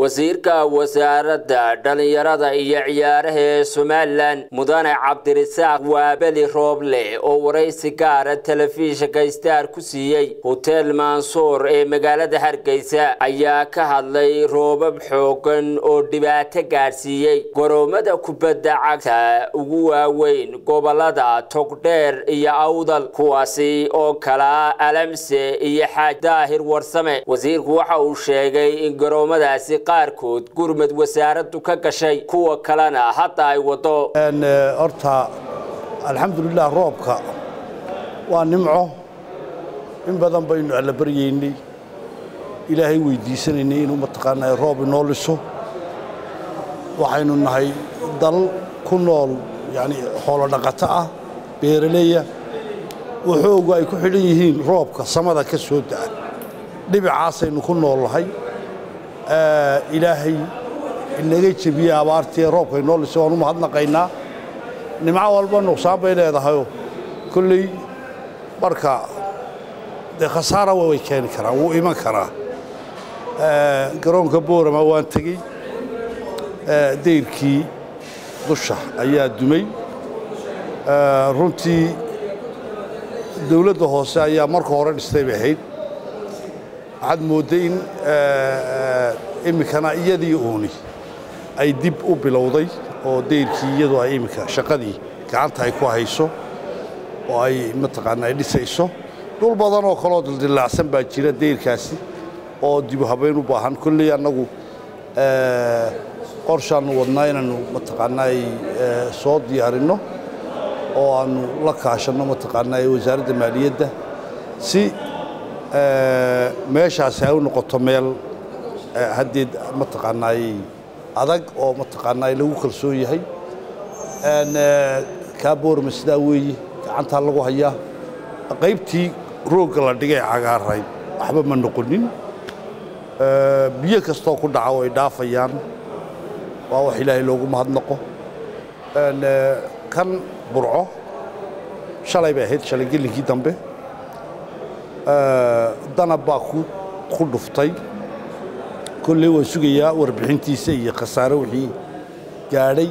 wasiirka wasaaradda dhallinyarada iyo ciyaaraha ee somalilan mudane cabdirasaaq waabeli rooble oo waraysi gaara telefishinka star ku siiyey hotel mansuur ee magaalada hargeysa ayaa ka hadlay roobab xoogan oo dhibaato gaadhsiiyey garoomada kubadda cagta ugu waaweyn gobolada togdheer iyo awdal kuwaasi oo kala alamse iyo xaaj daahir warsame wasiirku waxa uu sheegay in garoomadaasi qaarkood gurmad wasaaraddu ka gashay kuwa kalena hadda ay wado horta alxamdulilah roobka waa nimco in badan baynu alla baryaynay ilaahay weydiisanaynay inuu mataqaanaa roob inoo liso waxaynu nahay dal ku nool yani xoolo dhaqato ah beeraleya waxoogu ay ku xidhan yihiin roobka samada ka soo da'a dhibicaasaynu ku noolnahay ilaahay inaga jebiye abaartii roobka inoo lisay waan u mahadnaqaynaa nimco walba nuqsaan bay leedahayoo kolley marka dee khasaara way keeni karaan wuu iman karaa garoonka boorama waan tegey dayrkii dusha ayaa dumay runtii dawladda hoose ayaa marka hore dhistay bay ahayd waxaad moodday in iminkana iyadii uuni ay dib u bilowday oo dayrkii iyadu ay iminka shaqadii gacanta ay ku hayso oo ay mataqaana ay dhisayso dhul badan oo kaloo dildillaacsan baa jira dayrkaasi oo dibu habayn u baahan kolley annagu qorshaannu wadnaa inaannu mataqaanaa ay soo diyaarinno oo aannu la kaashanno mataqaanaa wasaaradda maaliyadda si meeshaasi ay u noqoto meel haddeed mataqaanaay adag oo mataqaanaa lagu kalsoon yahay kaa boorma sidaa weeye gacantaa lagu hayaa qaybtii roogga la dhigay cagaarayd waxba ma noqonin biyo kastoo ku dhaca way dhaafayaan waa wax ilaahay loogu mahadnaqo kan burco shalay bay ahayd shalay gelinkii dambe danab baa ku dhuftay kolley waan sugayaa warbixintiisa iyo khasaare wixii gaadhay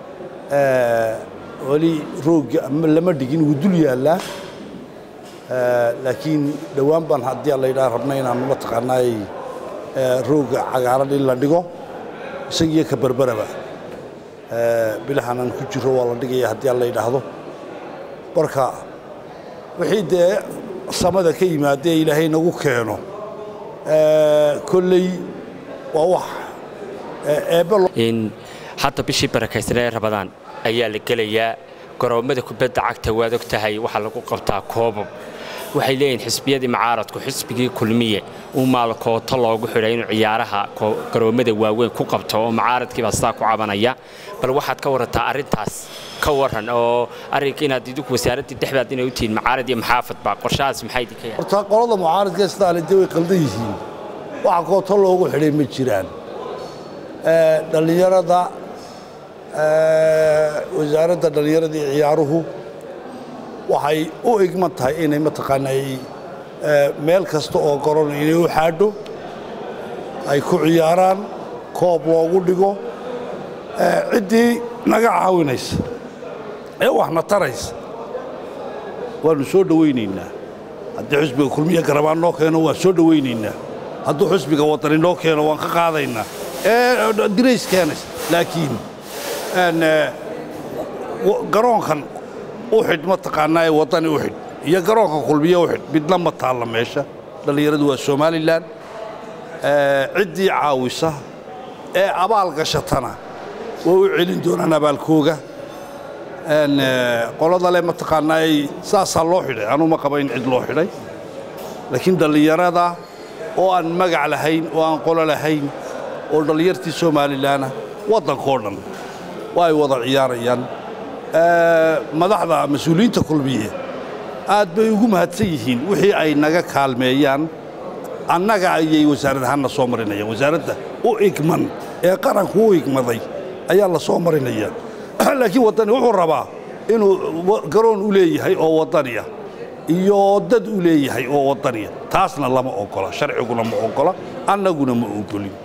weli roogga lama dhigin wuu dul yaallaa laakiin dhowaan baan haddii alla yidhaha rabna inaannu mataqaanaay roogga cagaaran in la dhigo isagiyo ka berberaba bilahanaan ku jiro waa la dhigaya haddii alla yidhaahdo marka wixii dee samada ka yimaadee ilaahay nagu keeno kolley waa wax in hadda bishii barakaysanee rabadaan ayaa la gelayaa garoommada kubadda cagta waad og tahay waxaa lagu qabtaa koobab waxay leeyihiin xisbiyadii macaaradku xisbigii kulmiye uu maalkooto loogu xidhay inuu ciyaaraha garoommada waaweyn ku qabto oo macaaradkiibaa sidaa ku cabanaya bal waxaad ka warantaa arrintaas ka waran oo arrinka inaad idinku wasaaraddii dhexdaad inay u tihiin macaarad iyo maxaafadba qorshahaas maxay idinka yahay horta qolada mucaaradka istaale dee way qaldan yihiin waxa kooto loogu xidhay ma jiraan dhallinyarada wasaaradda dhallinyarada iyo ciyaaruhu waxay u igman tahay inay mataqaanaa meel kasta oo garon inay u xaadho ay ku ciyaaraan koob loogu dhigo ciddii naga caawinaysa ee waxna taraysa waannu soo dhowaynaynaa haddii xusbiga kulmiya garabaan noo keeno waan soo dhowaynaynaa hadduu xusbiga wadani noo keeno waan ka qaadaynaa ee dirays keenaysa laakiin garoonkan u xidh mataqaanaa ee waddani u xidh iyo garoonka kulmiye u xidh midna ma taalla meesha dhallinyaradu waa somalilan ciddii caawisa ee abaal gashatana way u celin doonaan abaalkooga qolada le mataqaanaa saasaa loo xidhay anuma qaba in cid loo xidhay laakiin dhallinyarada oo aan magac lahayn oo aan qolo lahayn oo dhallinyartii somalilanah waddankoo dhan waa ay wada ciyaarayaan madaxda mas-uuliyiinta kulmiye aad bay ugu mahadsan yihiin wixii ay naga kaalmeeyaan annaga ayay wasaarad ahaan na soo marinayaan wasaaradda u igman ee qaranku u igmaday ayaa la soo marinaya laakiin waddani wuxuu rabaa inuu garoon u leeyahay oo waddaniya iyo dad u leeyahay oo waddaniya taasna lama ogola sharciguna ma ogola annaguna ma ogolin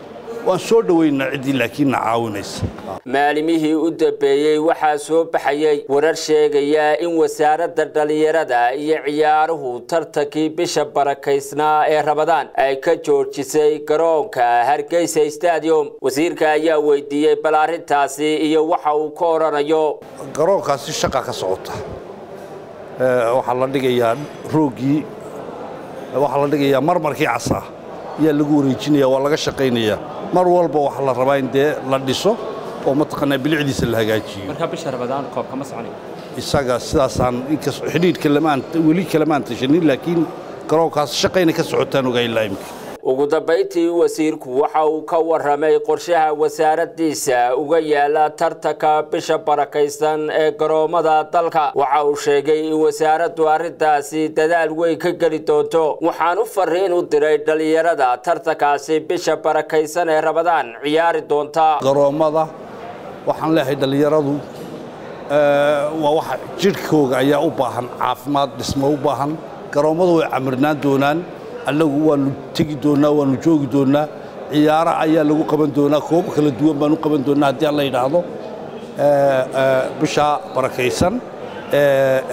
waan soo dhoweynaa ciddii laakiinna caawinaysa maalimihii u dambeeyey waxaa soo baxayay warar sheegaya in wasaaradda dhallinyarada iyo ciyaaruhu tartankii bisha barakaysnaa ee rabadaan ay ka joojisay garoonka hargeysa stadium wasiirka ayaa weydiiyey bal arrintaasi iyo waxa uu ka odhanayo garoonkaasi shaqa ka socota waxaa la dhigayaa rooggii waxaa la dhigayaa marmarkii casaa ayaa lagu wareejinaya waa laga shaqaynayaa mar walba waxaa la rabaa in dee la dhiso oo mataqaanaa bilicdiisa la hagaajiyo marka bisha rabadaan koob kama soconayo isaga sidaasaan inkas xidhiidhka lamaan weli kalamaan tashanin laakiin garoonkaas shaqayna ka socotaan ogaa ilaa imika ugu dambayntii wasiirku waxa uu ka warramay qorshaha wasaaraddiisa uga yaala tartanka bisha barakaysan ee garoommada dalka waxa uu sheegay in wasaaraddu arrintaasi dadaal weyn ka geli doonto waxaan u fariin u diray dhallinyarada tartankaasi bisha barakaysan ee rabadaan ciyaari doonta garoommada waxaan leeyahay dhallinyaradu waa waxa jidhkooga ayaa u baahan caafimaad dhismo u baahan garoommadu way camirnaan doonaan annagu waannu tegi doonnaa waannu joogi doonnaa ciyaaro ayaa lagu qaban doonaa koobo kala duwan baan u qaban doonnaa haddii alla yidhaahdo bishaa barakaysan